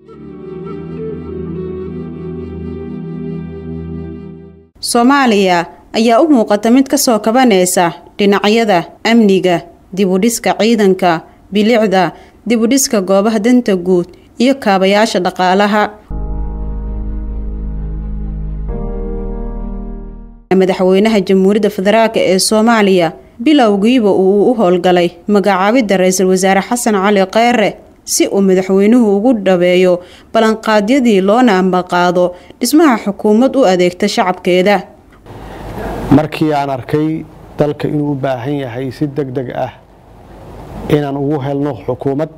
soomaaliya ayaa u muuqata mid ka soo kabanaysa dhinacyada amniga dibudhiska ciidanka bilicda dibudhiska goobaha danta guud iyo kaabayaasha dhaqaalaha madaxweynaha jamhuuriyadda federaalk ee soomaaliya bilowgiiba uu u howlgalay magacaabidda ra-iisul wasaare xasan cali kheyre si uu madaxweynuhu ugu dhabeeyo ballanqaadyadii loona ambaqaado dhismaha xukuumad u adeegta shacabkeeda markii aan arkay dalka inuu u baahan yahay si deg deg ah inaan ugu helno xukuumad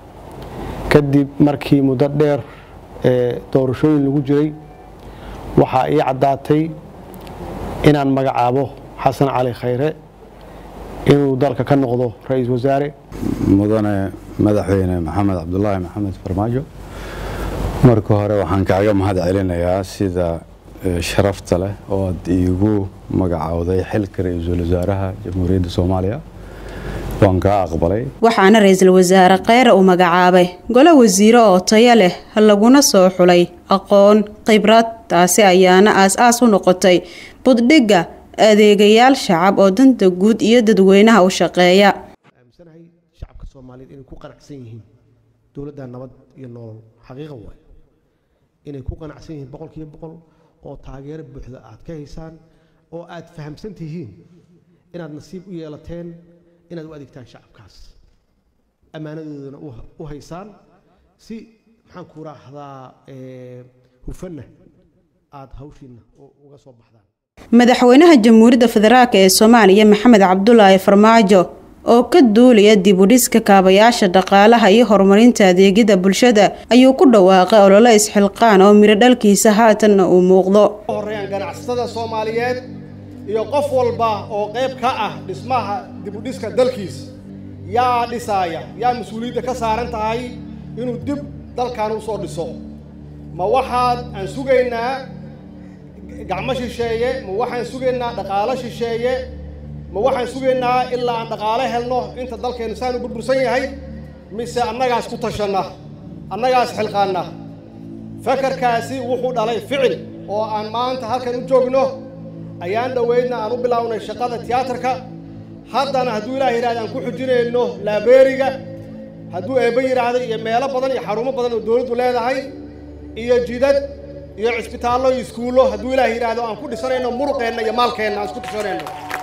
kadib markii muddo dheer ee doorashooyin lagu jiray waxaa ii caddaatay inaan magacaabo xasan cali khayre inuu dalka ka noqdo ra-iisul wasaare mudane madaxweyne maxamed cabdulaahi maxamed farmaajo marka hore waxaan kaaga mahad celinayaa sida sharafta leh oo aad iigu magacowday xilka ra-iisul wasaaraha jamhuuriyadda soomaaliya waan kaa aqbalay waxaana ra-iisul wasaare kheyre uu magacaabay golo wasiiro oo tayo leh laguna soo xulay aqoon khibrad taasi ayaana aas-aas u noqotay buddhigga adeegayaal shacab oo danta guud iyo dadweynaha u shaqeeya aaminsanahay shacabka soomaaliyeed inay ku qanacsan yihiin dowladda nabad iyo nolol xaqiiqa waayo inay ku qanacsan yihiin boqol kiiba boqol oo taageero buuxda aad ka haysaan oo aad fahamsan tihiin inaad nasiib u yeelateen inaad u adeegtaan shacabkaas ammaanadoodana u haysaan si maxaan ku raahdaa hufanna aad hawshiinna uga soo baxdaan madaxweynaha jamhuuriyadda federaalk ee soomaaliya maxamed cabdulaahi farmaajo oo ka duulaya dibudhiska kaabayaasha dhaqaalaha iyo horumarinta adeegyada bulshada ayuu ku dhawaaqay olole isxilqaan oo miro dhalkiisa haatanna uu muuqdo horeeyaan ganacsatada soomaaliyeed iyo qof walba oo qayb ka ah dhismaha dibudhiska dalkiisa yaa dhisaaya yaa mas-uuliyadda ka saaran tahay inuu dib dalkan u soo dhiso ma waxaad aan sugaynaa gacmo shisheeye ma waxaan sugaynaa dhaqaalo shisheeye ma waxaan sugaynaa ilaa aan dhaqaalo helno inta dalkeennu saan u burbursan yahay mise annagaas ku tashanna annagaas xilqaanna fakarkaasi wuxuu dhalay ficil oo aan maanta halkan u joogno ayaan dhoweydna aan u bilaawnay shaqada tiyaatarka haddana hadduu ilaah yidhahda aan ku xujinayno laabeeriga hadduu eebbe yidhaahda iyo meelo badan iyo xarumo badan oo dowladdu leedahay iyo jidad iyo cisbitaallo iyo iskuullo hadduu ilaah yidhaahdo aan ku dhisanayno muruqeenna iyo maalkeenna aan isku dhisanayno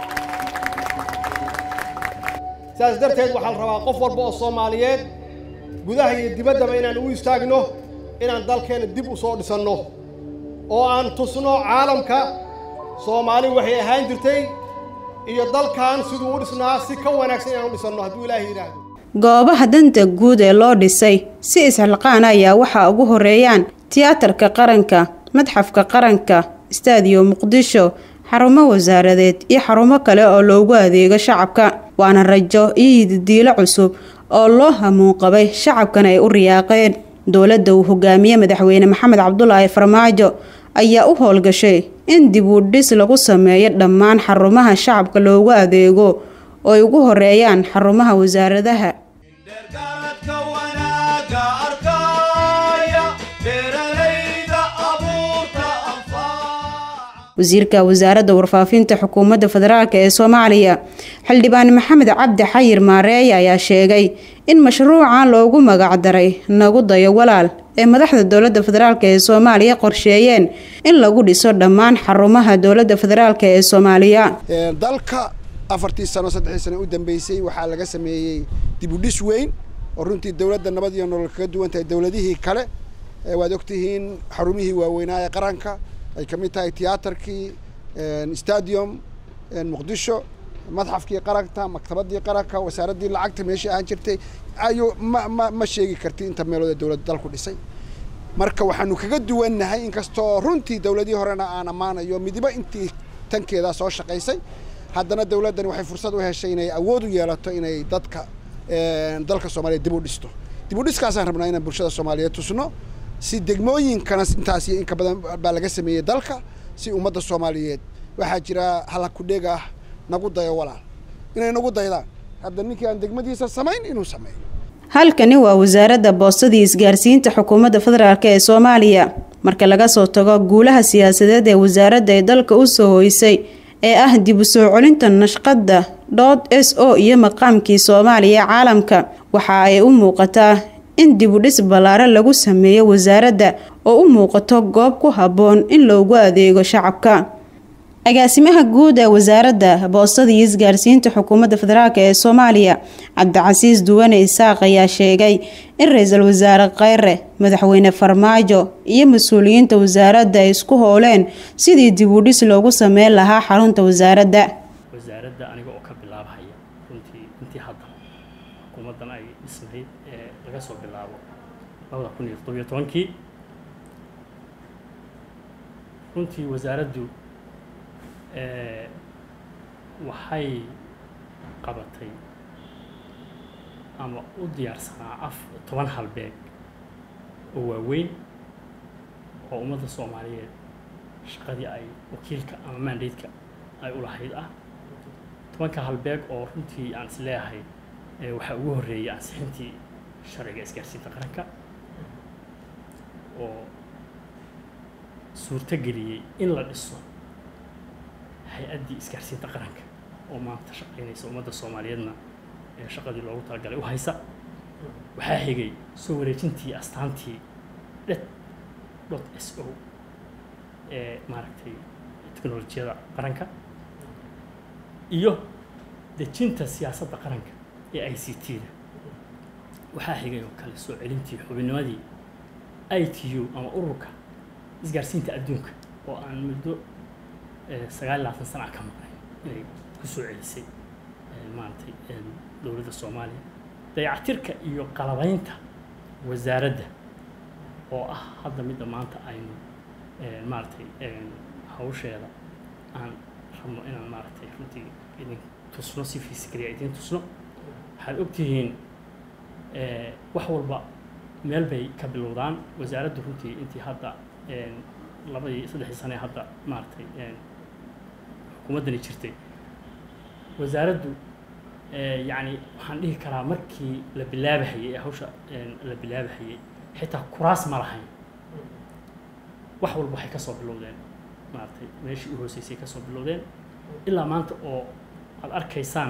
sidaas darteed waxaa la rabaa qof walba oo soomaaliyeed gudaha iyo dibaddaba inaan u istaagno inaan dalkeenna dib u soo dhisanno oo aan tusno caalamka soomaali waxay ahaan jirtay iyo dalkan siduu u dhisnaa si ka wanaagsan inaan u dhisanno hadduu ilaahay yidhaahdo goobaha danta guud ee loo dhisay si isxilqaan ayaa waxaa ugu horeeyaan tiyaatarka qaranka madxafka qaranka istaadiyo muqdisho xarumo wasaaradeed iyo xarumo kale oo loogu adeego shacabka waana rajo iyo hididiilo cusub oo loo hamuun qabay shacabkana ay u riyaaqeen dowladda uu hogaamiye madaxweyne maxamed cabdulaahi farmaajo ayaa u howlgashay in dib u dhis lagu sameeyo dhammaan xarumaha shacabka loogu adeego oo ay ugu horeeyaan xarumaha wasaaradaha wasiirka wasaaradda warfaafinta xukuumadda federaalk ee soomaaliya xildhibaan maxamed cabdi xayir maareeye ayaa sheegay in mashruucan loogu magacdaray nagu dayo walaal ee madaxda dowladda federaalk ee soomaaliya qorsheeyeen in lagu dhiso dhammaan xarumaha dowladda federaalk ee soomaaliya dalka afartii sano saddexdii sano u dambeysay waxaa laga sameeyey dibudhis weyn oo runtii dowladda nabad iyo nolol kaga duwan tahay dowladihii kale waad ogtihiin xarumihii waaweynaa ee qaranka ay ka mid tahay tiyaatarkii stadium muqdisho madxafkii qaranka maktabadii qaranka wasaaraddii lacagta meeshii ahaan jirtay ayu ma ma ma sheegi karti inta meelood ee dowladda dalku dhisay marka waxaanu kaga duwannahay inkastoo runtii dowladihii horena aan ammaanayo midibo intii tankeedaa soo shaqaysay haddana dowladdani waxay fursad u heshay inay awood u yeelato inay dadka dalka soomaaliyeed dib u dhisto dib u dhiskaasaan rabnaa inaan bulshada soomaaliyeed tusno si degmooyinkana intaas iyo inka badan baa laga sameeyey dalka si ummadda soomaaliyeed waxaa jira halakudheeg ah nagu dayo walaal inay nagu daydaan hadda ninkii aan degmadiisa samayn inuu sameeyo halkani waa wasaaradda boostada iyo isgaarsiinta xukuumadda federaalk ee soomaaliya marka laga soo tago guulaha siyaasadeed ee wasaaradda ay dalka u soo hoysay ee ah dib u soo celinta nashqadda dood s o iyo maqaamkii soomaaliya ee caalamka waxa ay u muuqataa in dib u dhis ballaaran lagu sameeyo wasaaradda oo u muuqato goob ku habboon in loogu adeego shacabka agaasimaha guud ee wasaaradda boostada iyo isgaarsiinta xukuumadda federaalk ee soomaaliya cabdicasiis duwane isaaq ayaa sheegay in ra-iisul wasaare kheyre madaxweyne farmaajo iyo mas-uuliyiinta wasaaradda ay isku howleen sidii dib u dhis loogu sameyn lahaa xarunta wasaaradda wasaaradda aniga oo ka bilaabhaya runtii intii hadda xukuumaddan ay dhisnayd ee laga soo bilaabo labada kun iyo toddobiyo tobankii runtii wasaaraddu waxay qabatay ama u diyaarsanaa af toban halbeeg oo waaweyn oo ummadda soomaaliyeed shaqadii ay wakiilka ama mandaydka ay u lahayd ah tobanka halbeeg oo runtii aan is leeyahay waxaa ugu horreeyay ansixintii sharciga isgaarsiinta qaranka oo suurto geliyey in la dhiso hay-addii isgaarsiinta qaranka oo maanta shaqaynaysa ummadda soomaaliyeedna ee shaqadii loogu talagalay u haysa waxaa xigay soo wareejintii astaantii det dot s o ee maaragtay teknolojiyada qaranka iyo dejinta siyaasadda qaranka ee i c t da waxaa xigay oo kale soo celintii xubinnimadii i t u ama ururka isgaarsiinta adduunka oo aan muddo sagaal iyo labaatan sana ka maqnay inay ku soo celisay maaragtay dowladda soomaaliya dayactirka iyo qalabaynta wasaaradda oo ah hadda midda maanta aynu maaragtay hawsheeda aan rabno inaan maaragtay runtii idin tusno si fisikaliya idin tusno waxaad ogtihiin wax walba meel bay ka bilowdaan wasaaraddu runtii intii hadda labadii saddexdii sane hadda maaragtay xukuumaddani jirtay wasaaraddu yacni waxaan dhihi karaa markii la bilaabahayey ee hawsha la bilaabahayey xitaa kuraas ma lahayn wax walba waxay ka soo bilowdeen maaragtay meeshii u hooseysay ka soo bilowdeen ilaa maanta oo aada arkaysaan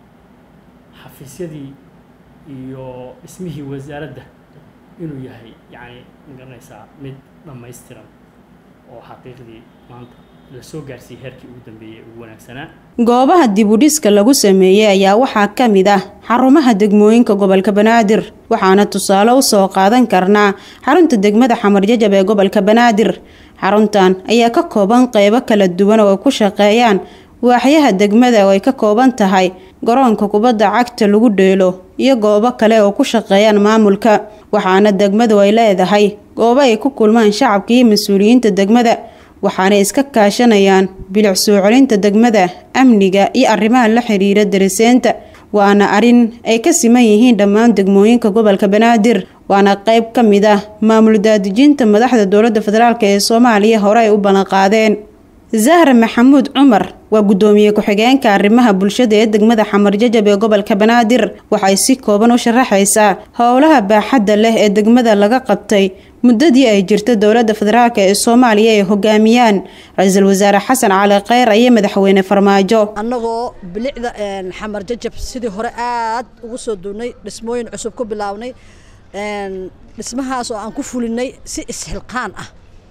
xafiisyadii iyo dhismihii wasaaradda inuu yahay yacni magaranaysaa mid dhammaystiran oo xaqiiqdii maanta lasoo gaarsiiyey heerkii ugu dambeeyey ugu wanaagsanaa goobaha dib u dhiska lagu sameeyey ayaa waxaa ka mid ah xarumaha degmooyinka gobolka banaadir waxaana tusaale u soo qaadan karnaa xarunta degmada xamarjajab ee gobolka banaadir xaruntan ayaa ka kooban qeybo kala duwan oo ay ku shaqeeyaan waaxyaha degmada oo ay ka kooban tahay garoonka kubadda cagta lagu dheelo iyo goobo kale oo ku shaqeeyaan maamulka waxaana degmadu ay leedahay goobo ay ku kulmaan shacabka iyo mas-uuliyiinta degmada waxaanay iska kaashanayaan bilic soo celinta degmada amniga iyo arrimaha la xiriira dariseenta waana arrin ay ka siman yihiin dhammaan degmooyinka gobolka banaadir waana qayb ka mid ah maamul daadejinta madaxda dowladda federaalk ee soomaaliya hore ay u ballanqaadeen zahra maxamuud cumar waa guddoomiye ku-xigeenka arrimaha bulshada ee degmada xamarjajab ee gobolka banaadir waxay si kooban u sharaxaysaa howlaha baaxadda leh ee degmada laga qabtay muddadii ay jirta dowladda federaalk ee soomaaliya ay hogaamiyaan ra-iisul wasaare xasan cali kheyr iyo madaxweyne farmaajo annagoo bilicda xamar jajab sidii hore aad ugu soo duunnay dhismooyin cusub ku bilaabnay dhismahaas oo aan ku fulinay si isxilqaan ah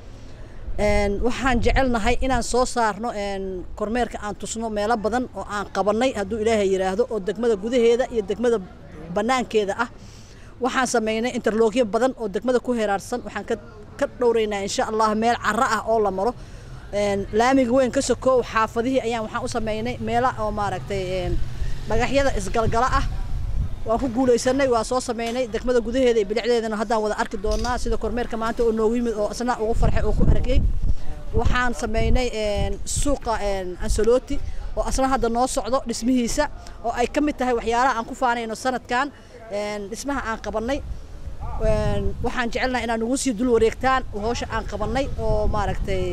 waxaan jecelnahay inaan soo saarno kormeerka aan tusno meelo badan oo aan qabannay hadduu ilaahay yidhaahdo oo degmada gudaheeda iyo degmada bannaankeeda ah waxaan samaynay interloogyo badan oo degmada ku heraarsan waxaan ka dhowraynaa insha allah meel carro ah oo la maro laamiga weyn ka sokoow xaafadihii ayaan waxaan u samaynay meela oo maaragtay dhagaxyada isgalgala ah waan ku guulaysanay waa soo sameynay degmada gudaheeda iyo bilicdeedana haddaan wada arki doonaa sida kormeerka maanta oo noogu yimid oo isna ugu farxay oo ku aragay waxaan sameynay suuqa ansaloti oo asna hadda noo socdo dhismihiisa oo ay ka mid tahay waxyaalaha aan ku faanayno sanadkan dhismaha aan qabannay waxaan jecelnahay inaad nagu sii dul wareegtaan howsha aan qabannay oo maaragtay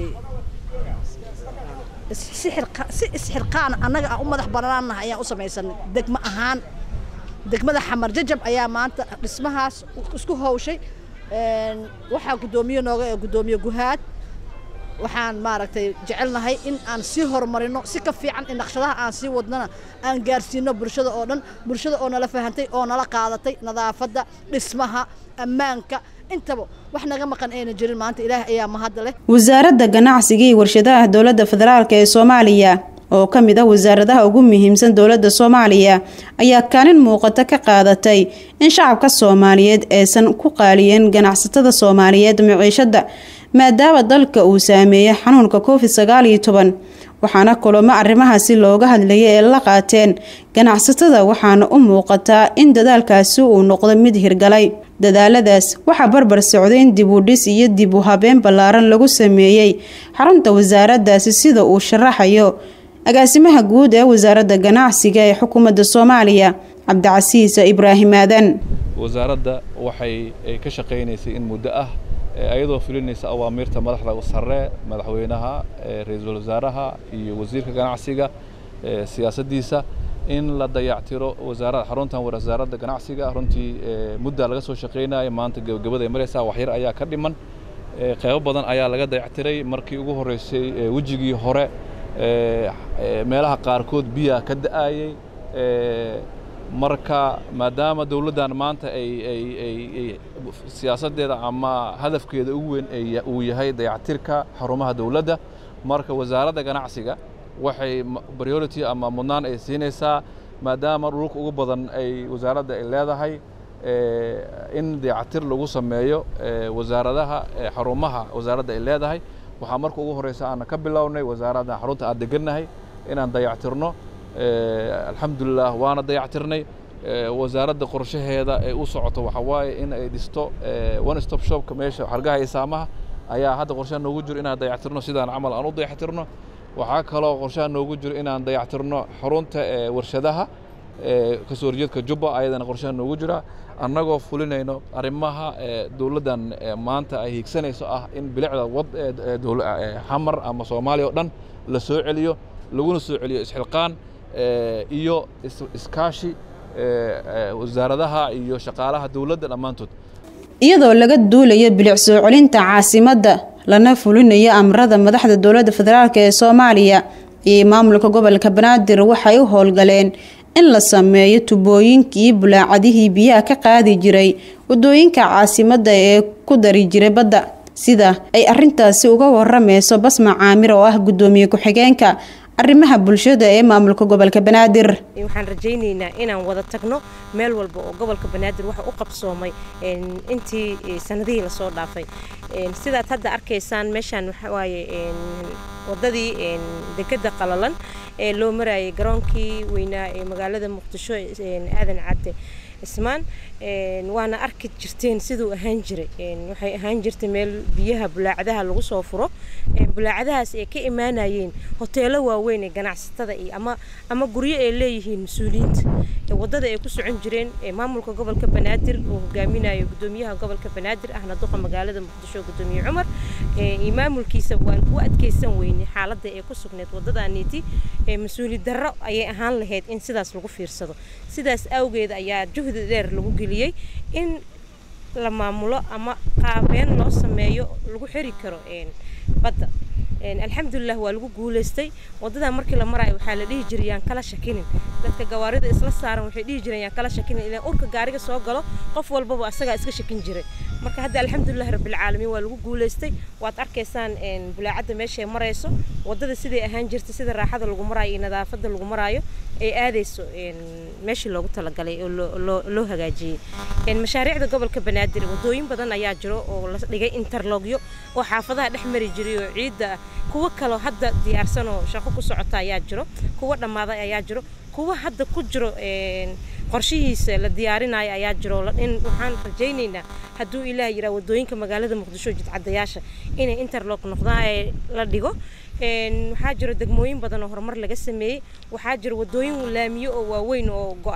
si isxilqaan annaga aan u madax bannaannahay ayaan u samaysanay degmo ahaan degmada xamar jajab ayaa maanta dhismahaas isku hawshay waxaa guddoomiye nooga ee guddoomiye guhaad waxaan maaragtay jecelnahay in aan sii horumarino si ka fiican in naqshadaha aan sii wadnana aan gaarsiino bulshada oo dhan bulshada oo nala fahantay oo nala qaadatay nadaafadda dhismaha ammaanka intaba wax naga maqan ayna jirin maanta ilaah ayaa mahadda leh wasaaradda ganacsiga iyo warshadaha dowladda federaalk ee soomaaliya oo ka mid ah wasaaradaha ugu muhiimsan dowladda soomaaliya ayaa kaalin muuqata ka qaadatay in shacabka soomaaliyeed aysan ku qaaliyeen ganacsatada soomaaliyeed maciishadda maadaama dalka uu saameeyey xanuunka covid sagaal iyo toban waxaana kulamo arrimahaasi looga hadlayay ee la qaateen ganacsatada waxaana u muuqataa in dadaalkaasi uu noqdo mid hirgalay dadaaladaas waxaa barbar socday in dib u dhis iyo dib u habeen ballaaran lagu sameeyey xarunta wasaaraddaasi sida uu sharaxayo agaasimaha guud ee wasaaradda ganacsiga ee xukuumadda soomaaliya cabdicasiis ibraahim aadan wasaaradda waxay ka shaqaynaysay in muddo ah ayadoo fulinaysa awaamiirta madaxda sare madaxweynaha ra-iisul wasaaraha iyo wasiirka ganacsiga siyaasaddiisa in la dayactiro wasaarada xaruntan wasaaradda ganacsiga runtii muddaa laga soo shaqaynaya maanta gebagabada ay maraysaa waxyar ayaa ka dhiman qeybo badan ayaa laga dayactiray markii ugu horreysay wejigii hore meelaha qaarkood biyaa ka da'ayey marka maadaama dowladdan maanta ay ay ay siyaasaddeeda ama hadafkeeda ugu weyn uu yahay dayactirka xarumaha dowladda marka wasaaradda ganacsiga waxay priority ama mudnaan ay siinaysaa maadaama dhulka ugu badan ay wasaaradda ay leedahay in dayactir lagu sameeyo wasaaradaha xarumaha wasaaradda ay leedahay waxaa marka ugu horreysa aan ka bilownay wasaaradda xarunta aan degannahay inaan dayactirno alxamdulilah waana dayactirnay wasaaradda qorshaheeda ay u socoto waxaa waaye in ay dhisto one stop shopka meesha xargaha iyo saamaha ayaa hadda qorshaha noogu jiro inaan dayactirno sidaan camal aan u dayactirno waxaa kaloo qorshaha noogu jiro inaan dayactirno xarunta warshadaha kasoo horjeedka jubba ayadana qorshaha noogu jira annagoo fulinayno arrimaha dowladdan maanta ay hiigsanayso ah in bilicda wad xamar ama soomaaliya oo dhan la soo celiyo laguna soo celiyo isxilqaan iyo iskaashi wasaaradaha iyo shaqaalaha dowladda dhammaantood iyadoo laga duulayo bilic soo celinta caasimadda lana fulinayo amrada madaxda dowladda federaalk ee soomaaliya iyo maamulka gobolka banaadir waxay u howlgaleen in la sameeyo tubooyinkii bulaacadihii biyaha ka qaadi jiray wadooyinka caasimadda ee ku dari jiray badda sida ay arintaasi uga waramayso basma caamir oo ah guddoomiye ku-xigeenka arrimaha bulshada ee maamulka gobolka banaadir waxaan rajaynaynaa inaan wada tagno meel walba oo gobolka banaadir waxa u qabsoomay intii sanadihii lasoo dhaafay sidaad hadda arkaysaan meeshaan waxawaaye wadadii dekeda qalalan ee loo marayay garoonkii weynaa ee magaalada muqdisho aadan cadde ismaan waana arki jirteen siduu ahaan jiray waxay ahaan jirtay meel biyaha bulaacadaha lagu soo furo bulaacadahaas ay ka imaanayeen hoteelo waaweyn ee ganacsatada iyo ama ama guryo ay leeyihiin mas-uuliyiinta wadada ay ku socon jireen maamulka gobolka banaadir uu hogaaminayo gudoomiyaha gobolka banaadir ahna duqa magaalada muqdisho gudoomiye cumar iyo maamulkiisa waan u adkeysan weynay xaaladda ay ku sugneed wadadaaniiti mas-uuli darro ayay ahaan lahayd in sidaas lagu fiirsado sidaas awgeed ayaa juhdi dheer lagu geliyey in la maamulo ama qaabeen loo sameeyo lagu xiri karo badda alxamdulilah waa lagu guulaystay wadadaa markii la maraayo waxaa la dhihi jiray yaan kala shakinin dadka gawaarida isla saaran waxay dhihi jireen yaan kala shakinin ilaan urka gaariga soo galo qof walbaba asagaa iska shakin jiray marka hadda alxamdulilah rabbilcaalamiin waa lagu guulaystay waad arkaysaan bulaacadda meeshay marayso wadada siday ahaan jirtay sida raaxada lagu maraayo iyo nadaafadda lagu maraayo ay aadayso meeshii loogu talagalay oo loo hagaajiyey mashaariicda gobolka banaadir wadooyin badan ayaa jiro oo la dhigay interlogyo oo xaafadaha dhex mari jiray oo ciidda ah kuwo kaloo hadda diyaarsan oo shaqo ku socota ayaa jiro kuwo dhammaaday ayaa jiro kuwo hadda ku jiro qorshihiisa la diyaarinayo ayaa jiro in waxaan rajaynaynaa hadduu ilaah yiraa wadooyinka magaalada muqdisho jidcadayaasha inay interlog noqdaan ee la dhigo waxaa jiro degmooyin badan oo horumar laga sameeyey waxaa jiro wadooyin laamiyo oo waaweyn oo go-ay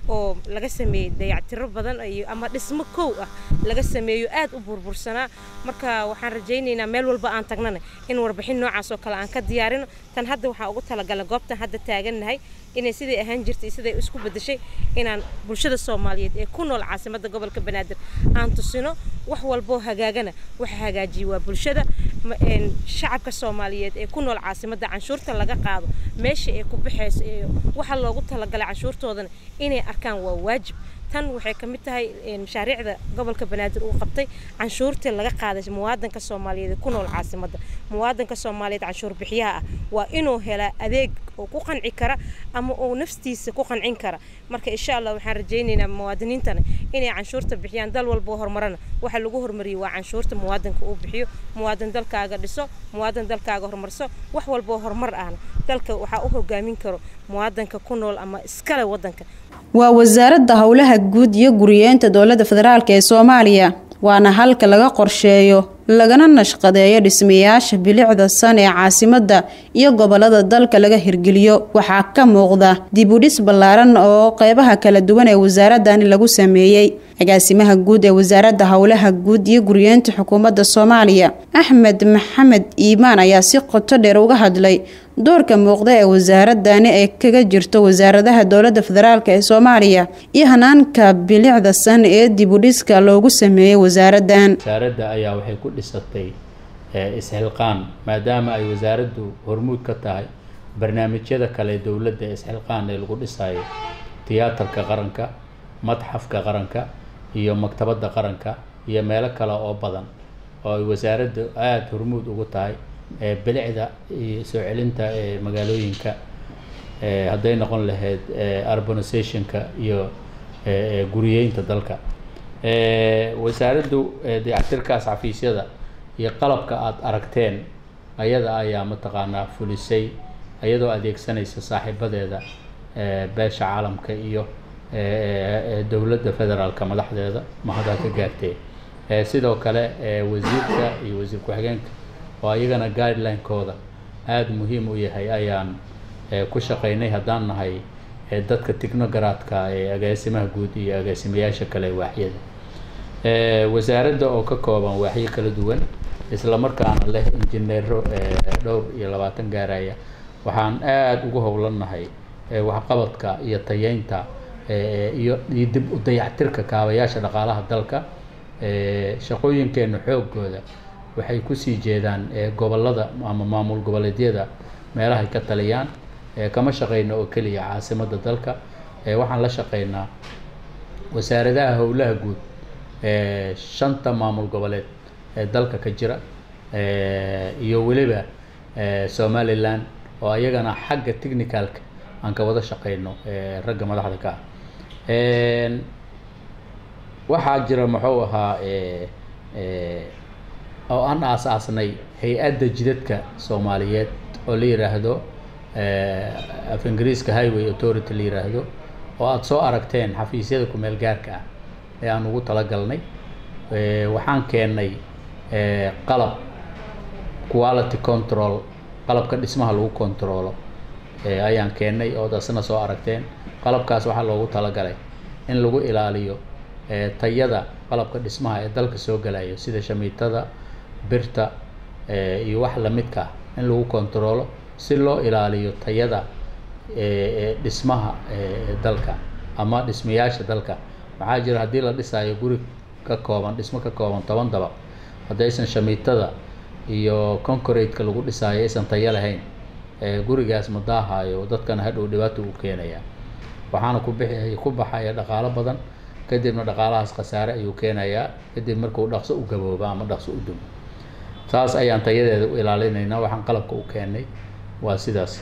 oo laga sameeyey dayactiro badan iyo ama dhismo kow ah laga sameeyo aad u burbursanaa marka waxaan rajaynaynaa meel walba aan tagnana in warbixin noocaas oo kale aan ka diyaarino tan hadda waxaa ugu talagalay goobtan hadda taagannahay inay siday ahaan jirtay siday isku bedeshay inaan bulshada soomaaliyeed ee ku nool caasimadda gobolka banaadir aan tusino wax walboo hagaagana waxa hagaajiyay waa bulshada shacabka soomaaliyeed ee ku nool caasimadda canshuurta laga qaado meesha ay ku baxayso iyo waxa loogu talagalay canshuurtoodana inay arkaan waa waajib tan waxay ka mid tahay mashaariicda gobolka banaadir uu qabtay canshuurtii laga qaaday muwaadanka soomaaliyeed ee ku nool caasimadda muwaadanka soomaaliyeed canshuur bixiyaha ah waa inuu helaa adeeg oo ku qanci kara ama uu naftiisa ku qancin kara marka insha allah waxaan rajaynaynaa muwaadiniintana inay canshuurta bixiyaan dal walboo horumarana waxa lagu hormariyey waa canshuurta muwaadanka uu bixiyo muwaadan dalkaaga dhiso muwaadan dalkaaga horumarso wax walboo horumar ahna dalka waxaa u hogaamin karo muwaadanka ku nool ama iskale wadanka waa wasaaradda howlaha guud iyo guriyeenta dowladda federaalk ee soomaaliya waana halka laga qorsheeyo lagana nashqadeeyo dhismayaasha bilicda san ee caasimadda iyo gobolada dalka laga hirgeliyo waxaa ka muuqda dibudhis ballaaran oo qeybaha kala duwan ee wasaaradani lagu sameeyey agaasimaha guud ee wasaaradda howlaha guud iyo guriyeenta xukuumadda soomaaliya axmed maxamed iimaan ayaa si qoto dheer uga hadlay doorka muuqda ee wasaaradani ay kaga jirto wasaaradaha dowladda federaalk ee soomaaliya iyo hanaanka bilicda san ee dibudhiska loogu sameeyey wasaaradan wasaaradda ayaa waxay ku dhisatay isxilqaan maadaama ay wasaaraddu hormuud ka tahay barnaamijyada kale dowladda ee isxilqaan ee lagu dhisayo tiyaatarka qaranka madxafka qaranka iyo maktabadda qaranka iyo meelo kale oo badan oo ay wasaaraddu aada hormuud ugu tahay bilicda iyo soo celinta magaalooyinka hadday noqon lahayd urbanizationka iyo guriyeynta dalka wasaaraddu dayactirkaas xafiisyada iyo qalabka aada aragteen ayada ayaa mataqaanaa fulisay iyadoo adeegsanaysa saaxiibadeeda beesha caalamka iyo dowladda federaalka madaxdeeda mahadal ka gaartee sidoo kale wasiirka iyo wasiir ku-xigeenka oo iyagana guideline-kooda aada muhiim u yahay ayaan ku shaqaynay haddaan nahay dadka technogaraadka ee agaasimaha guud iyo agaasimayaasha kale waaxyada wasaaradda oo ka kooban waaxyo kala duwan isla markaana leh injineero dhowr iyo labaatan gaaraya waxaan aada ugu howlannahay waxqabadka iyo tayeynta iyo iyo dib u dayactirka kaabayaasha dhaqaalaha dalka shaqooyinkeena xoogooda waxay kusii jeedaan gobolada ama maamul goboleedyada meelahay ka taliyaan kama shaqeyno oo keliya caasimadda dalka waxaan la shaqeynaa wasaaradaha howlaha guud shanta maamul goboleed ee dalka ka jira iyo weliba somalilan oo ayagana xagga technicalka aan ka wada shaqeyno ragga madaxda ka ah waxaa jira muxuu ahaa oo aan aas-aasnay hay-adda jidadka soomaaliyeed oo la yiraahdo af ingiriiska highway authority la yiraahdo oo aada soo aragteen xafiisyada ku-meel gaarka ah ee aan ugu talagalnay waxaan keennay qalab quality control qalabka dhismaha lagu controlo ayaan keennay ood asna soo aragteen qalabkaas waxaa loogu talagalay in lagu ilaaliyo tayada qalabka dhismaha ee dalka soo galayo sida shamiitada birta iyo wax lamidka ah in lagu controlo si loo ilaaliyo tayada dhismaha dalka ama dhismayaasha dalka maxaa jira haddii la dhisayo guri ka kooban dhismo ka kooban toban dabaq haddaysan shamiitada iyo concrete-ka lagu dhisaayo aysan tayo lahayn gurigaas ma daahayo dadkana hadhow dhibaato u keenaya waxaana ku bixi ku baxaya dhaqaalo badan kadibna dhaqaalahaas khasaare ayuu keenayaa kadib markuu dhaqso u gabooba ama dhaqso u dumo saas ayaan tayadeeda u ilaalinaynaa waxaan qalabka u keennay waa sidaas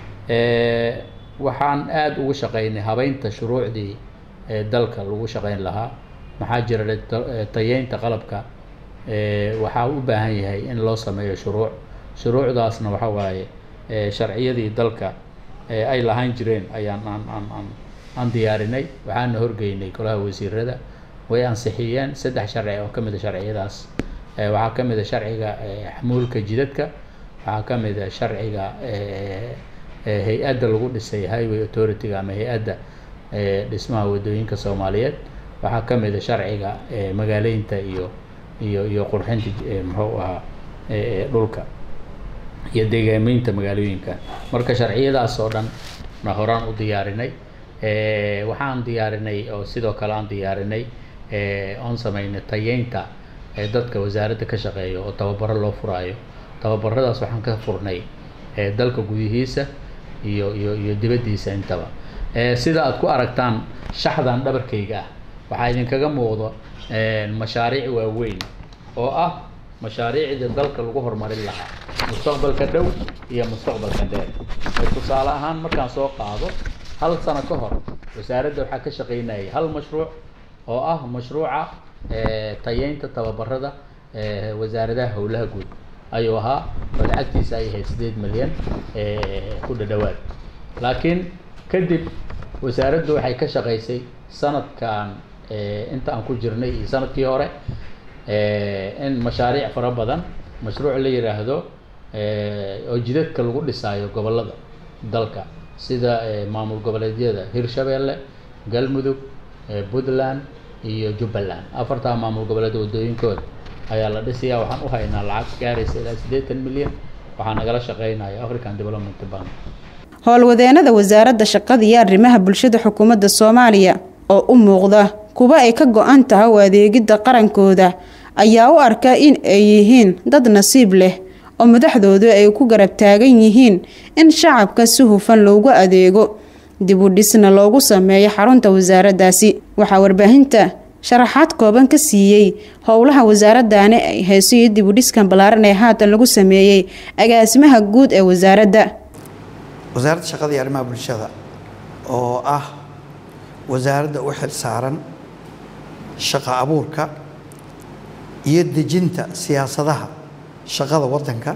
waxaan aada ugu shaqaynay habeynta shuruucdii ee dalka lagu shaqayn lahaa maxaa jira tayeynta qalabka waxaa u baahan yahay in loo sameeyo shuruuc shuruucdaasna waxa waaye sharciyadii dalka ay lahaan jireen ayaan aan aan aan aan diyaarinay waxaana horgeynay golaha wasiirada way ansixiyeen saddex sharci oo ka mid a sharciyadaas waxaa ka mid a sharciga xamuulka jidadka waxaa ka mid a sharciga hay-adda lagu dhisay highway authority-ga ama hay-adda dhismaha waddooyinka soomaaliyeed waxaa ka mid a sharciga magaaleynta iyo iyo iyo qurxinta muxuu ahaa dhulka iyo deegaameynta magaalooyinka marka sharciyadaas oo dhan na horaan u diyaarinay waxaan diyaarinay oo sidoo kale aan diyaarinay oon sameynay tayeynta dadka wasaaradda ka shaqeeya oo tababaro loo furaayo tababaradaas waxaan ka furnay dalka gudihiisa iyo iyo iyo dibaddiisa intaba sida aad ku aragtaan shaxdan dhabarkayga ah waxaa idinkaga muuqdo mashaariic waaweyn oo ah mashaariicda dalka lagu horumarin lahaa mustaqbalka dhow iyo mustaqbalka dheer tusaale ahaan markaan soo qaado hal sano ka hor wasaaradda waxaa ka shaqaynayay hal mashruuc oo ah mashruuca tayeynta tababarada wasaaradaha howlaha guud ayuu ahaa oo lacagtiisa ay ahayd sideed milyan ku dhadhawaad laakiin kadib wasaaraddu waxay ka shaqaysay sanadkan inta aan ku jirnay iyo sanadkii hore in mashaariic fara badan mashruuc la yiraahdo oo jidadka lagu dhisaayo gobollada dalka sida maamul goboleedyada hirshabeelle galmudug puntland iyo jubbaland afartaa maamul goboleed waddooyinkooda ayaa la dhisayaa waxaan u haynaa lacag gaaraysa ilaa siddeetan milyan waxaa nagala shaqeynaya african development bank howlwadeenada wasaaradda shaqada iyo arrimaha bulshada xukuumadda soomaaliya oo u muuqda kuwa ay ka go-an tahay u adeegidda qarankooda ayaa u arka in ay yihiin dad nasiib leh oo madaxdoodu ay ku garab taagan yihiin in shacabka si hufan loogu adeego dib u dhisna loogu sameeyo xarunta wasaaraddaasi waxaa warbaahinta sharaxaad kooban ka siiyey howlaha wasaaraddaani ay hayso iyo dib u dhiskan ballaaran ee haatan lagu sameeyey agaasimaha guud ee wasaaradda wasaaradda shaqada iyo arrimaha bulshada oo ah wasaaradda u xil saaran shaqo abuurka iyo dejinta siyaasadaha shaqada waddanka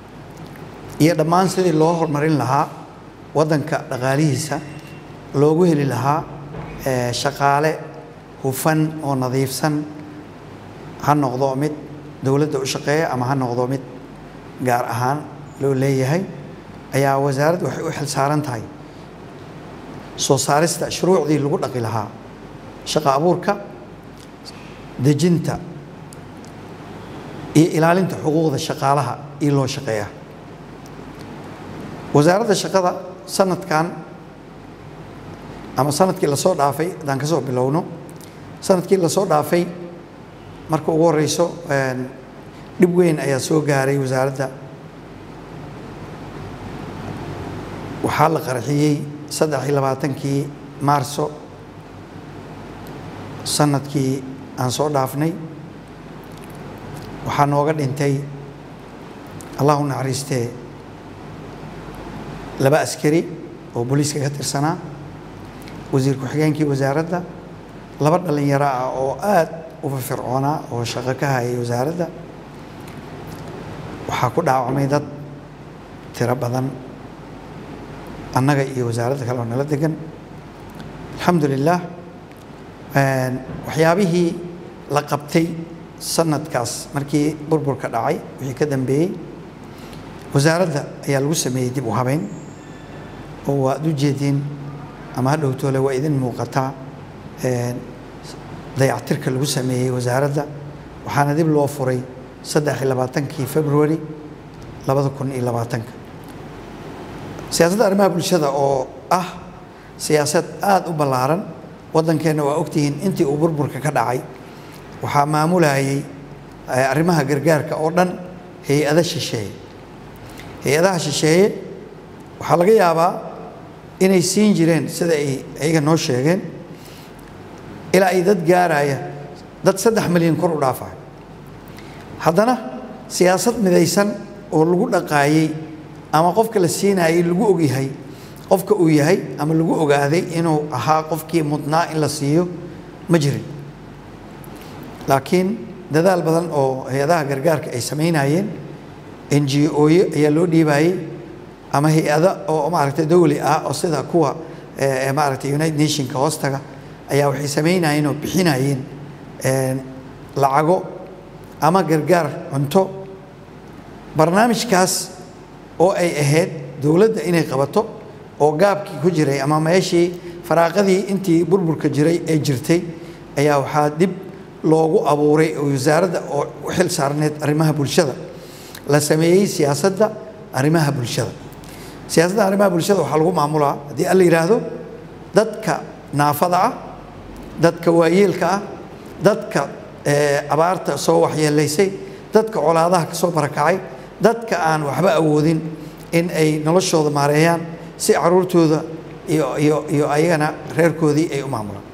iyo dhammaan sidii loo horumarin lahaa waddanka dhaqaalihiisa loogu heli lahaa shaqaale hufan oo nadiifsan ha noqdo mid dowladda u shaqeeya ama ha noqdo mid gaar ahaan loo leeyahay ayaa wasaaraddu waxay u xil saaran tahay soo saarista shuruucdii lagu dhaqi lahaa shaqo abuurka dejinta iyo ilaalinta xuquuqda shaqaalaha iyo loo shaqeeya wasaaradda shaqada sanadkan ama sanadkii lasoo dhaafay haddaan ka soo bilowno sanadkii lasoo dhaafay marka ugu horeyso dhib weyn ayaa soo gaaray wasaaradda waxaa la qarxiyey saddex iyo labaatankii maarso sanadkii aan soo dhaafnay waxaa nooga dhintay allah u naxariistee laba askari oo booliiska ka tirsanaa wasiir ku-xigeenkii wasaaradda laba dhallinyaro ah oo aad u firfircoonaa oo shaqo ka hayay wasaaradda waxaa ku dhaawacmay dad tiro badan annaga iyo wasaaradda kale oo nala degan alxamdu lilah waxyaabihii la qabtay sanadkaas markii burburka dhacay wixii ka dambeeyey wasaaradda ayaa lagu sameeyey dib u habeyn oo waad u jeediin ama ha dhowtoole waa idin muuqataa dayactirka lagu sameeyey wasaaradda waxaana dib loo furay saddex iyo labaatankii february labada kun iyo labaatanka siyaasadda arrimaha bulshada oo ah siyaasad aada u ballaaran waddankeenna waa ogtihiin intii uu burburka ka dhacay waxaa maamulayay arrimaha gargaarka oo dhan hay-ada shisheeye hay-adaha shisheeye waxaa laga yaabaa inay siin jireen sida ay iyaga noo sheegeen ilaa ay dad gaaraya dad saddex milyan kor u dhaafayo haddana siyaasad midaysan oo lagu dhaqaayey ama qofka la siinayay lagu ogyahay qofka uu yahay ama lagu ogaaday inuu ahaa qofkii mudnaa in la siiyo ma jirin laakiin dadaal badan oo hay-adaha gargaarka ay samaynayeen n g oye ayaa loo dhiibayey ama hay-ada oo maaragtay dowli ah oo sida kuwa maaragtay united nationka hoostaga ayaa waxay samaynayeen oo bixinayeen lacago ama gargaar cunto barnaamijkaas oo ay ahayd dowladda inay qabato oo gaabkii ku jiray ama meeshii faraaqadii intii burburka jiray ee jirtay ayaa waxaa dib loogu abuuray oo wasaaradda oo u xil saarneed arrimaha bulshada la sameeyey siyaasadda arrimaha bulshada siyaasadda arrimaha bulshada waxaa lagu maamulaa haddii alla yidhaahdo dadka naafada ah dadka waayeelka ah dadka abaarta soo waxyeelaysay dadka colaadaha ka soo barakacay dadka aan waxba awoodin in ay noloshooda maareeyaan si caruurtooda iyo iyo iyo ayagana reerkoodii ay u maamulaan